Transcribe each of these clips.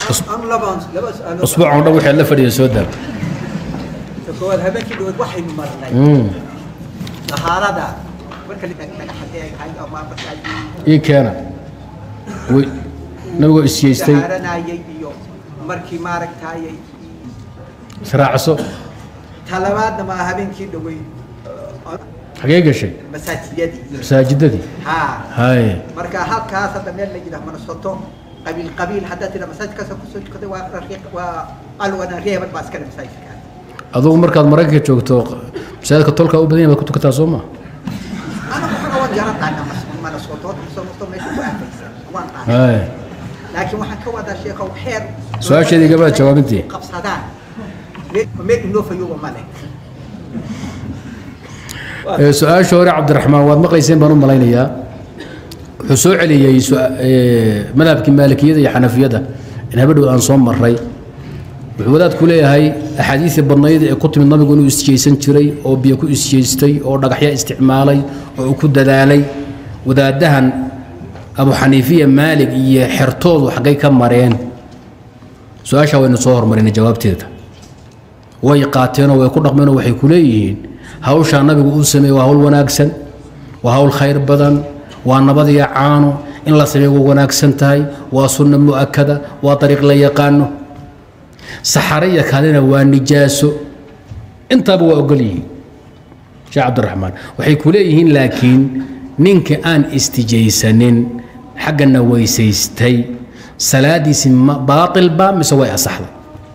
anu labaan laba su-aalood usbuuc oo dhan waxaad la fadhiya soo daa ta koowaad habeenkii dhawaad waxaynu marnay dahaarada marka dhagaxadee ay tahay ama marka ay ii keena way nabigoo isyeystay dahaaranayay iyo markii maaragtayay israacso talabaadna ma habeenkii dhaweyd xagee gashay masaajiyadii masaajidadii haa haye marka halkaas hadda meel la yidhaah manasoto qabiil qabiil haddaad tidhaa masaajidkaas kusoo tukaday waa raqiiq waa alwana reeban baa iskale masaajidkaas adugu markaad maraykanka joogto masaajidka tolka u badan yahay baad ku tukataa soo ma anagu xaga waan garanaynaa manasoto manasoto meesha ku aafaysan waan qaanay haye laakiin waxaan ka wadaa sheekow xeer Su-aasheedii gabadha jawaabintii. qabsadaan meel- meel inoo fayooba ma leh Ee, su-aasha hore cabdiraxmaan waad maqlayseen baan u malaynayaa wuxuu soo celiyey su- ee, madhabkii maalikiyada iyo xanafiyada in habadhow aan soo maray wuxuu wadaadku leeyahay axaadiisii badnayd ee ku timid nabigu inuu isjeysan jiray oo biyo ku isjeystay oo dhagaxya isticmaalay oo uu ku dadaalay wadaadahan abu xaniifiya maalig iyo xertoodu xaggay ka mareen su-aasha waynu soo hormarinay jawaabteeda way qaateenoo way ku dhaqmeenoo waxay ku leeyihiin hawshaa nabigu uu sameeye waa hawl wanaagsan waa hawl khayr badan waa nabad iyo caano in la sameeyo waa wanaagsan tahay waa sunno mu'akada waa dariiq la yaqaano saxare iyo kalena waa nijaaso intaaba waa ogol yihiin sheekh cabdiraxmaan waxay ku leeyihiin laakiin ninka aan istijaysanin xaggana weysaystay salaadiisi ma baatil ba mise way asaxday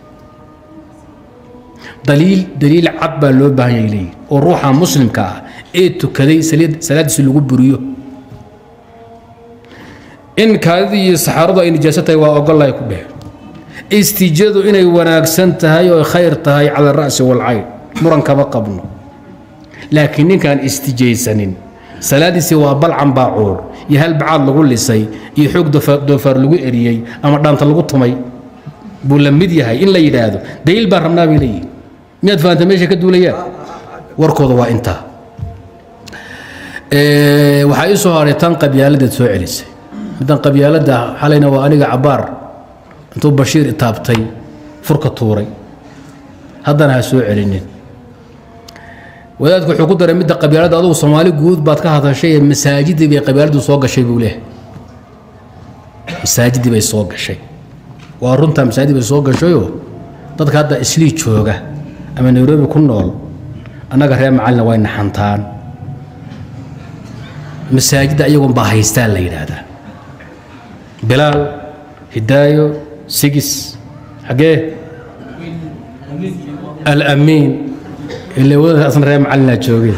daliil daliil cad baa loo baahan yahay leeyihin oo ruuxa muslimka ah ee tukaday saliid- salaadiisi lagu buriyo in kaadidii iyo saxaaradu ay nijaaso tahay waa ogolahay ku dheh istijadu inay wanaagsan tahay oo khayr tahay cala ara'si walcayn muran kama qabno laakiin ninkaan istijaysanin salaadiisii waa balcan baacuur iyo hal bacaad lagu lisay iyo xoog doofaar doofaar lagu eriyey ama dhaanta lagu tumay buu la mid yahay in la yidhaahdo daliil baan rabnaa bay leeyihin miyaad fahamta meesha ka duulayaan warkooda waa intaa Ee, waxaa ii soo haray tan qabyaaladaad soo celisay middan qabyaaladda xalayna waa aniga cabaar intuu bashiir itaabtay furka tuuray haddana ha soo celinin wadaadku wuxuu ku daray midda qabyaaladda adugu soomaali guud baad ka hadashay ee masaajidii bay qabyaaladdu soo gashay buu leeyahay masaajidii bay soo gashay waa runtaa masaajid bay soo gashayoo dadka hadda islii jooga ama nairobi ku nool annaga reer macalina way naxantaan masaajidda iyagoon baa haystaan la yidhaahdaa bilaal hidaayo sigis xaggee alamiin ile wadada asna reer macalinaa joogeen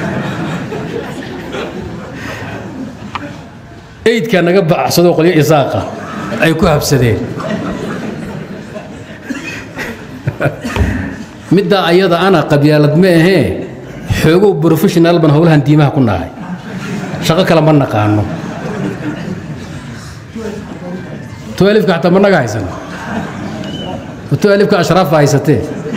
eydkaa naga baxsadoo qolyo isaaqa ay ku habsadeen middaa ayada ana qabyaalad ma ahee xoogow professional ban howlahan diimaha ku nahay shaqo kale ma naqaano tualifka xataa ma naga haysan tualifka ashraafa haysatee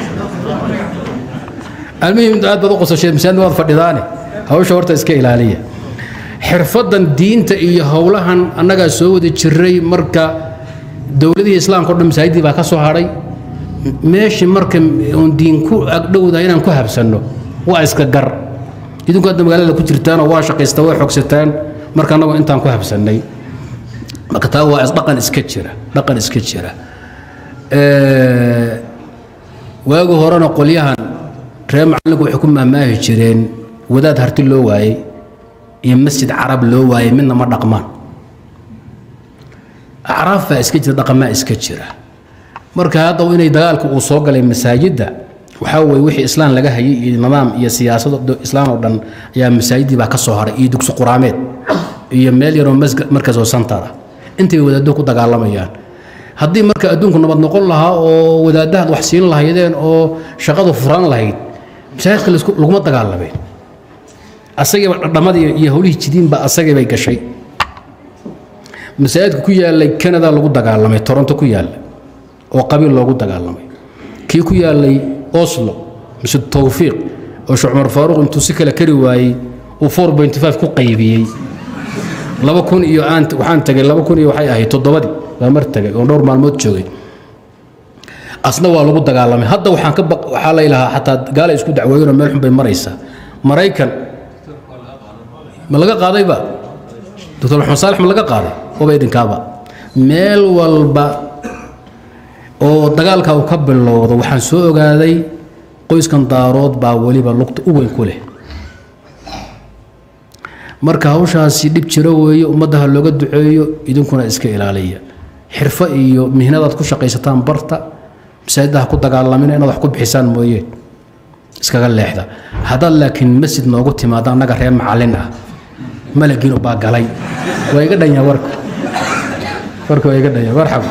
almuhim aad baad u qosashee masaajid waad fadhidaane hawsha horta iska ilaaliya xirfadan diinta iyo howlahan annagaa soo wada jiray marka dowladihii islaamka o dhan masaajidii baa ka soo hadhay meeshii marka oon diin ku agdhowdahay inaan ku habsanno waa iska gar idinku hadda magaalada ku jirtaanoo waa shaqaysta waa xogsataan marka annagoo intaan ku habsannay marka taa waa dhaqan iska jira dhaqan iska jira waagi horena qolyahan reer macallinku waxay ku mahmaahi jireen wadaad harti loo waayey iyo masjid carab loo waayey midna ma dhaqmaan acraaf baa iska jira dhaqamaa iska jira marka hadda inay dagaalka uu soo galay masaajidda waxaa weye wixii islaan laga hayay iyo nidaam iyo siyaasado islaan oo dhan ayaa masaajidii baa ka soo haray iyo dugsi quraameed iyo meel yaroo markas oo santar ah intay wadaaddo ku dagaalamayaan haddii marka adduunku nabad noqon lahaa oo wadaadahaad wax siin lahaydeen oo shaqadu furan lahayd masaajidka laisku- laguma dagaalameen asagiiba dhadhamadii iyo howlihii jidiinba asagii bay gashay masaajidka ku yaalay canada lagu dagaalamay toronto ku yaalla oo qabiil loogu dagaalamay kii ku yaalay oslo mise towfiiq oo sheekh cumar faaruq intuu si kale kari waayey uu ku qaybiyey laba kun iyo aan waxaan tagay laba kun iyo waxay ahayd toddobadii baa mar tagay oo dhowr maalmood joogay asna waa lagu dagaalamay hadda waxaan ka baq waxaa la ilahaa xataa gaala isku dacweeyeenoo meel xun bay maraysaa maraykan ma laga qaadayba doctor maxamed saalex ma laga qaaday waba idinkaaba meel walba oo dagaalka uu ka bilowdo waxaan soo ogaaday qoyskan daarood baa weliba lugta u weyn ku leh marka hawshaasi dhib jiro weeye ummaddaha looga duceeyo idinkuna iska ilaaliya xirfo iyo mihnadaad ku shaqaysataan barta masaajidaha ku dagaalamina inaad wax ku bixisaan mooye iskaga leexda haddaad laakiin masjid noogu timaado annaga reer macallin ah malagiinu baa galay waa iga dhanya warka warka waa iga dhanya marxaba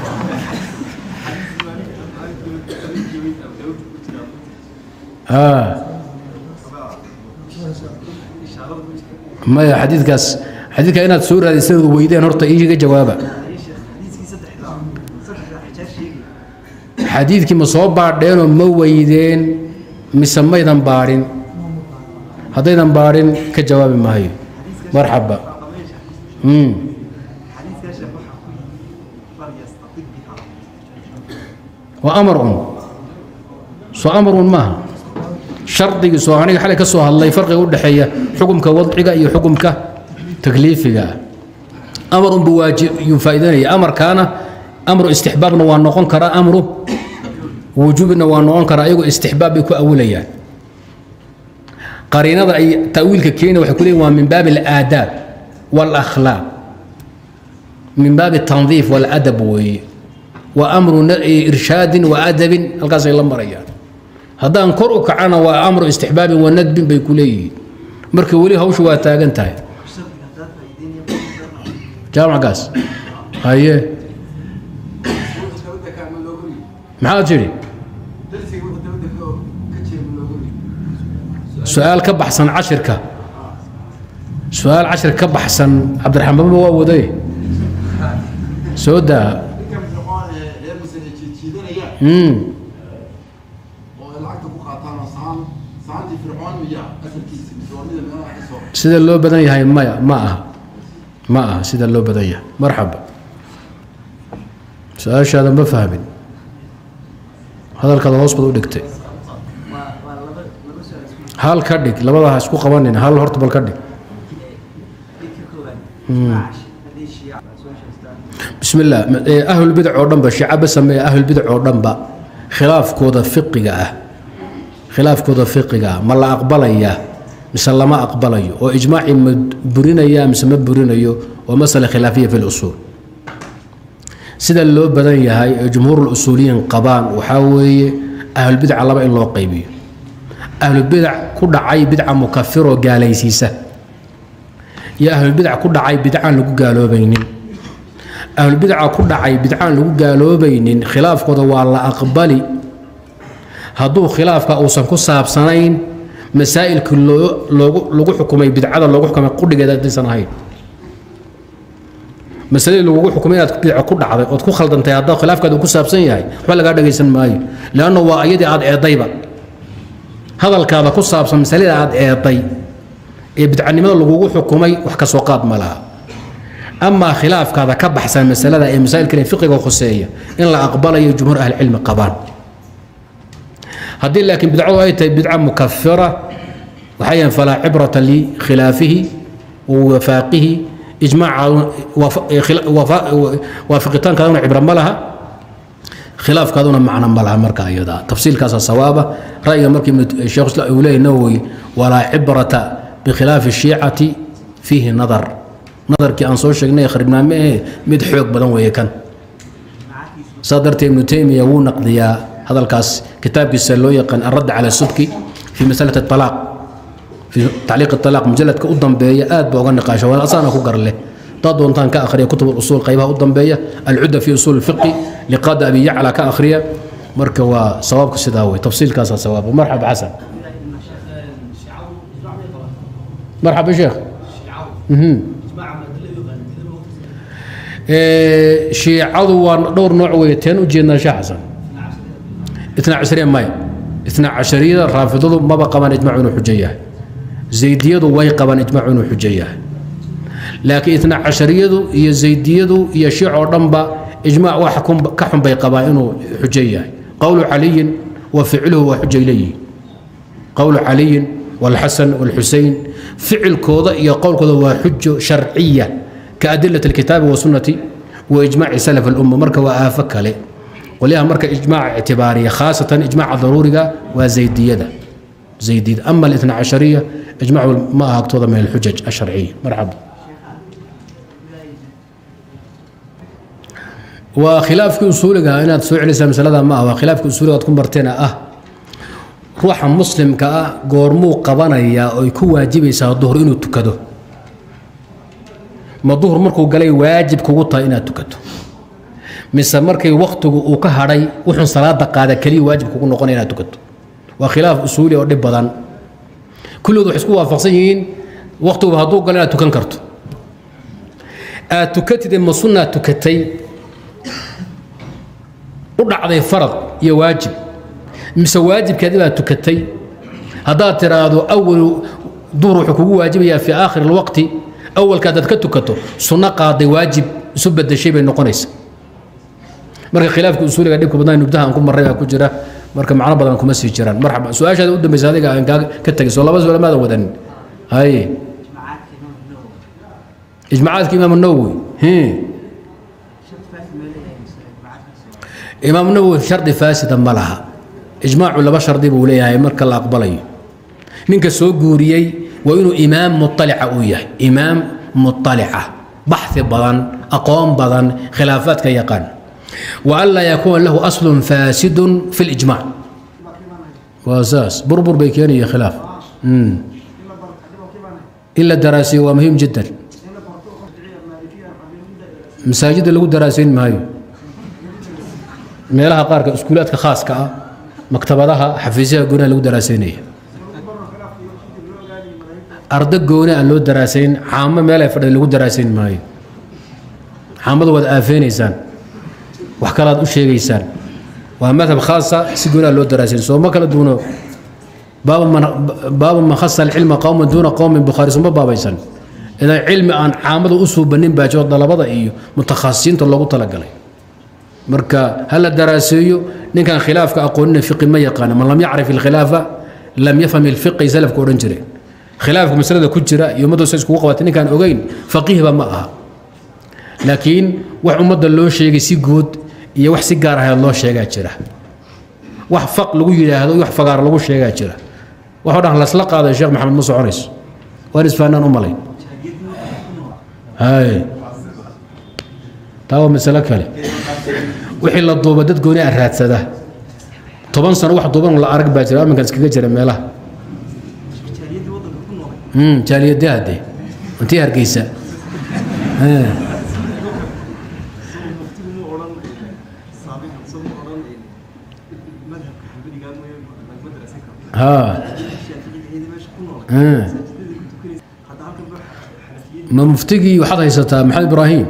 maya xadiidkaas xadiidka inaad soo raadisanaad weydeen horta iiga jawaaba xadiidkii ma soo baadheenoo ma weydeen mise maydan baadhin haddaydan baadhin ka jawaabi maayo marxaba waa amar un soo amar un maaha shardigii soo aniga xalay ka soo hadlay farqiga u dhexeeya xukumka wadciga iyo xukumka takliifiga amar un buu waajib yuu faa'iidanaya amarkaana amru istixbaabna waa noqon karaa amru wujuubna waa noqon karaa ayagoo istixbaab bay ku awilayaan qariinada ay ta'wiilka keena waxay ku leeyihin waa min baabi alaadaab waalakhlaaq min baabi tandiif waaladab weeye waa amru irshaadin wa adabin halkaasay la marayaan haddaan kor u kacana waa amru istixbaabin wa nadbin bay ku leeyihiin marka weli hawshu waa taagan tahay jaamackaas haye maxaad tidhi su-aal ka baxsan cashirka su-aal cashir ka baxsan cabdiraxmaanba waa waday soo daa sida loo badan yahay maya ma aha ma aha sida loo badan yahay marxaba su-aashaada ma fahmin hadalkaada hoos baad u dhigtay hal ka dhig labada ha isku qabanin hal horta bal ka dhig bismi illah ahlulbidac oo dhanba shiicaba sameeya ahlulbidac oo dhanba khilaafkooda fiqiga ah khilaafkooda fiqiga ah ma la aqbalayaa mise lama aqbalayo oo ijmaacii ma burinaya mise ma burinayo waa masale khilaafiya fi lusuul sida loo badan yahay ee jumhuurulusuuliyiin qabaan waxaa weeye ahlulbidca laba in loo qaybiyo ahlubidac ku dhacay bidca mukafiroo gaalaysiisa iyo ahlulbidac ku dhacay bidcaan lagu gaaloobaynin ahlulbidaca ku dhacay bidcaan lagu gaaloobaynin khilaafkooda waa la aqbali hadduu khilaafka uusan ku saabsanayn masaa'ilkii lagu xukumay bidcada loogu xukumay qudhigeeda haddaysan ahayn masaladii lagugu xukumay inaad bidco ku dhacday ood ku khaldantay haddaa khilaafkaada uu ku saabsan yahay waxba lagaa dhagaysan maayo leanna waa iyadii aad eedayba hadalkaada ku saabsan masalada aad eeday ee bidcanimada lagugu xukumay wax ka soo qaad ma laha amaa khilaafkaada ka baxsan masalada ee masaa'ilkan fiqiga khuseeya in la aqbalayo jumhuur ahlicilmi qabaan haddii laakiin bidcadu ay tahay bidca mukafira waxay yahan falaa cibrata likhilaafihi wa wafaaqihi ijmaacawaafaqitaankaaduna cibro ma laha khilaafkaaduna macno ma laha marka ayada tafsiilkaasa sawaaba ra'yiga markii sheekh islam uu leeyahy nawowi walaa cibrata bikhilaafi shiicati fiihi nadar nadarkii aan soo sheegnay kharibnaame ee mid xoog badan weeye kan saa darteed ibnu taymiya wuu naqdiyaa hadalkaas kitaabkiisa loo yaqaan alradd cala subki fi masalati alaaq في تعليق الطلاق مجلد كأدن بيا آد بوغن نقاش وأنا أصلا أكو قرله تضون تان كأخرية كتب الأصول قيبها أدن بيا العدة في أصول الفقه لقاد أبي يعلى كأخرية مركوا صوابك السداوي تفصيل كاسا صواب مرحبا حسن مرحبا شيخ شيعadu waa dhowr nooc weeye teen u jeednaa sheekh xasan itna cashariya maya itna cashariyada raafidadu maba qabaan ijmacu inuu xujo yahay zaydiyadu way qabaan ijmacu inuu xujo yahay laakiin itna cashariyadu iyo zaydiyadu iyo shiic oo dhanba ijmaac wax ka xun bay qabaan inuu xujo yahay qowlu caliyin wa ficluhu waa xujay leeyihin qowlu caliyin والحسن والحسين فعل كوضا يا قول كوضا وحجة شرعية كأدلة الكتاب والسنة وإجماع سلف الأمة مركة وآفك عليه وليها مركة إجماع اعتبارية خاصة إجماع ضروري وزيدية ده زيدية أما الاثنى عشرية إجماع ما هكتوضا من الحجج الشرعية مرحبا وخلاف أصولك أنا تسوي على مسألة ما هو خلاف أصولك تكون برتنا أه ruuxa muslimka ah goormuu qabanayaa oy ku waajibaysaa duhur inuu tukado ma duhur markuu galay waajib kugu tahay inaad tukato mise markay waktigu uu ka hadhay wuxuun salaada qaada keliya waajib kugu noqonaya inaad tukato waa khilaaf usuuli oo dhib badan kulligood waxay isku waafaqsan yihiin waktiguba hadduu galo inaad tukan karto aad tukatid ma sunnaad tukatay u dhacday farad iyo waajib mise waajibkeedi baad tukatay haddaad tiraahdo awal duhur wuxuu kugu waajibayaa fi aakhir alwaqti awalka haddaad ka tukato sunno qaaday waajib isu bedeshay bay noqonaysa marka khilaafka usuuliga dhibka badnaa nubdaha aan ku marray baa ku jira marka macno badan kuma sii jiraan marxaba su-aashaada u dambaysa adiga aan kaa ka tegay soo laba su-aal maadan wadanin haye ijmacaadka imaam nawowi imaam nawowi shardi faasida ma laha ijmaacu laba shardi buu leeyahay marka la aqbalayo ninka soo guuriyey waa inuu imaam muطalica uu yahay imaam muطalica baxi badan aqoon badan khilaafaadka yaqaan wa an laa yakuuna lahu aslun faasidun fi اlijmac waa saas burbur bay keenaya khilaaf in la daraasiyo waa muhiim jiddan masaajidda lagu daraasayn maayo meelaha qaarka iskuulaadka khaaska ah maktabadaha xafiisyaha goonaha lagu daraasaynaya ardo gooni aan loo daraasayn caamo meel ay fadhida lagu daraasayn maayo caamada waad aafeynaysaan wax kalaad u sheegaysaan waa madhab khaasa si gooni aan loo daraasayn soo ma kala duuno baabu man khasa alcilma qowman duuna qowmin bukhaari suma baabaysan idan cilmi aan caamada u suubanin baa jiro dalabada iyo mutakhasisiinta loogu talagalay marka hala daraaseeyo ninkan khilaafka aqoonina fiqi ma yaqaana man lam yacrif ilkhilaafa lam yafham ilfiqi salafka odhan jireen khilaafka masalada ku jira iyo ummadda sa iskugu qabatay ninkaan ogeyn faqiihba ma aha laakiin wax ummadda loo sheegay si guud iyo wax si gaar ahayd loo sheegaa jira wax faq lagu yidhaahdo iyo wax fagaar lagu sheegaa jira waxoo dhan lasla qaaday sheekh maxamed ma soconayso waan isfahanaan u malayn hay taa waa masalo kale wixii la duuba dad gooni a raadsada toban sano wax duuban la arag baa jira aminkan iskaga jira meelaha jaaliyadaha de intii hargeysa ha ma muftigii waxaad haysataa maxamed ibraahim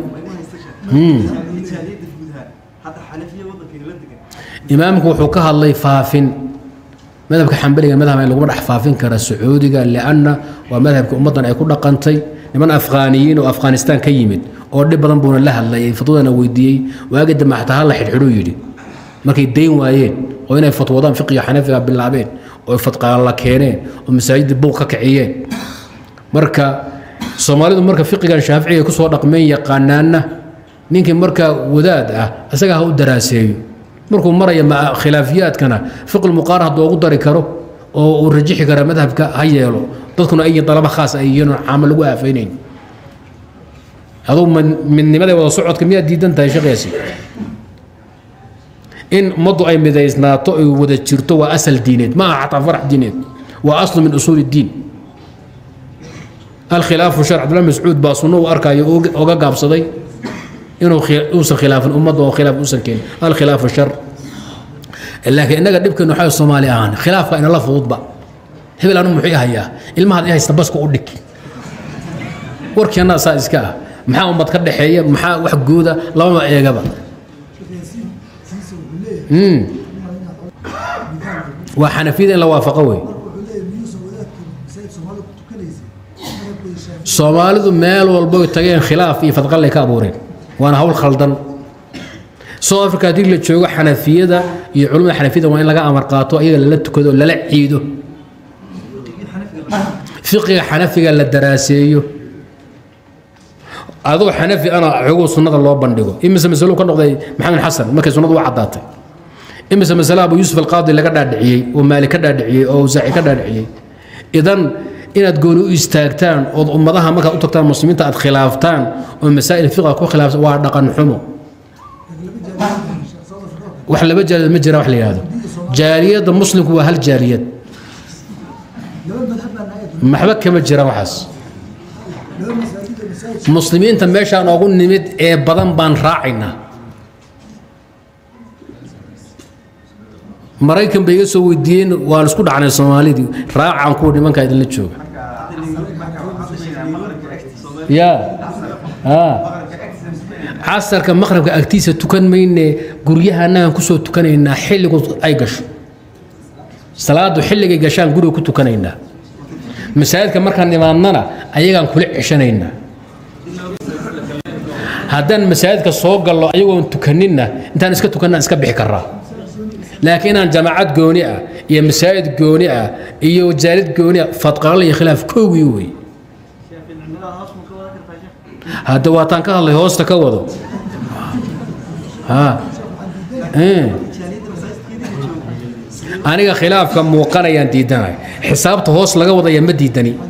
imaamku wuxuu ka hadlay faafin madhabka xambaliga madhab laguma dhex faafin kara sacuudiga lianna waa madhabka ummaddan ay ku dhaqantay niman afghaaniyiin oo afghanistaan ka yimid oo dhib badan buuna la hadlayay fatwadana weydiiyey waagi dambe xataa hala xidhxidhuu yidhi markay dayn waayeen oo inay fatwadaan fiqiga xanafiga bilaabeen oo fadqaala keeneen oo masaajidda buuq ka kiciyeen marka soomaalidu marka fiqigan shaaficiga kusoo dhaqmeen yaqaanaanna ninkii marka wadaad ah isaga ha u daraaseeyo markuu maraya khilaafiyaadkana fiqi muqaara hadduu ugu dari karo oo uu rajixi kara madhabka ha yeelo dadkuna ay dalaba khaas ay yihiin oo caamo lagu aafaynayn aduu midnimada wada socodka miyaad diidan tahay shaqeesi in ummaddu ay midaysnaato ay wada jirto waa asal diineed ma aha xataa farax diineed waa aslu min usuuli diin alkhilaafu shar cabdullah mascuud baa sunno u arkayo oga gaabsaday inuu uusan khilaafin ummadda oo khilaaf uusan keenin alkhilaafu shar laakiin innaga dhibkeenu waxaa soomaali ahaan khilaafka inala fududba hebel anu muxuu hayaa ilmahaad i haysta baska u dhig warkeenna saa iska ah maxaa ummad ka dhexeeya maxaa wax gooda labama eegaba waa xanafiyada in la waafaqo wey soomaalidu meel walbo tageen khilaaf iyo fadqallay ka abuureen waana hawl khaldan south africa haddii la joogo xanafiyada iyo culimmada xanafiyada waa in laga amar qaato ayaga lala tukado lala ciido fiqiga xanafiga la daraaseeyo adoo xanafi ana xoguu sunnada loo bandhigo imise masalo ka noqday maxamed xasan markay sunnadu u caddaatay imise masale abu yuusuf alqaadi laga dhaadhiciyey oo maali ka dhaadhiciyey oo awsaaci ka dhaadhiciyey idan inaad gooni u istaagtaan ood ummadaha markaad u tagtaan muslimiinta aad khilaaftaan oo masaa'il fiqa ku khilaafsan waa dhaqan xumo wax laba jaaliyad ma jiraan wax la yidhahdo jaaliyadda muslimku waa hal jaaliyad maxba kama jiraan waxaas muslimiinta meeshaan oogu nimid ee badan baan raacaynaa maraykan bay iga soo weydiiyeen waan isku dhacnay soomaalidii raacaan kuwa nimankaa idinla jooga ya casarka maqrabka agtiisa tukan mayne guryaha annagaan kusoo tukanaynaa xilligu ay gasho salaadu xilligay gashaan guriga ku tukanaynaa masaajidka markaan imaadnana ayagaan kula ceshanaynaa haddaan masaajidka soo gallo ayagoon tukaninna intaan iska tukannaan iska bixi karaa laakiin inaan jamaacad gooni ah iyo masaajid gooni ah iyo jaalid gooni ah fadqaalo iyo khilaaf koogii wey hadda waataan ka hadlay hoosta ka wado aniga khilaafka muuqanayaan diidanahay xisaabta hoos laga wadaya ma diidani